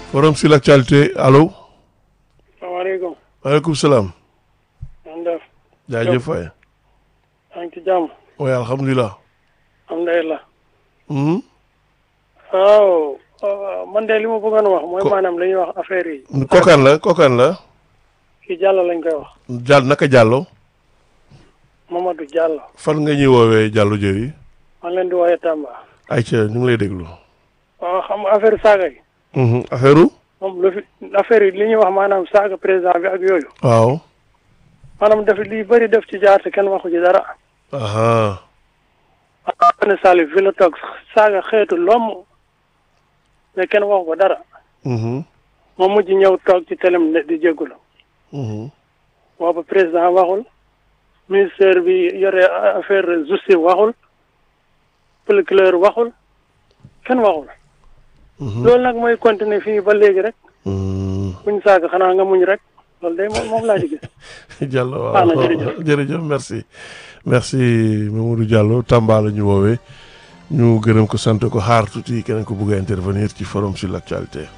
forum sur l'actualité allo. salaamaaleykum. maaleykum salaam. man def. jaajëf waay. maa ngi ci jàmm. oui alhamdulilah. alhamdulilah. Hmm? waaw. man de li ma bëggoon wax. mooy Ko- maanaam li ñuy wax affaire yi. kokan la kokan la. kii Diallo lañ koy wax. jàll naka jàllo Mamadou Diallo. fan nga ñuy woowee jàllo jëri. man leen di woowee Tamba. ayca ñu ngi lay déglu. waaw xam nga affaire saaga yi. Mhm, affaire u moom lu fi affaire yi li ñuy wax maanaam saaga président bi ak yooyu. waaw. maanaam daf li bëri def ci jaar te kenn waxu ci dara. aha ne Salif fi la toog saaga xeetu lomm mais kenn waxu ko dara. Mhm, moom mujj ñëw toog ci télém ne di jégalu. mhm, boobu président waxul ministère bi yore affaire justice waxul procureur waxul kenn waxul mhm, loolu nag mooy continuer fii ba léegi rek mhm. buñ saaga xanaa nga muñ rek loolu day moom moom laa di gis Diallo Baax na, waaw jërëjëf. jërëjëf merci merci Mamadou Diallo Tamba la ñu woowee ñu gërëm ko sant ko xaar tuuti keneen ko bëgg a intervenir ci forum sur l'actualité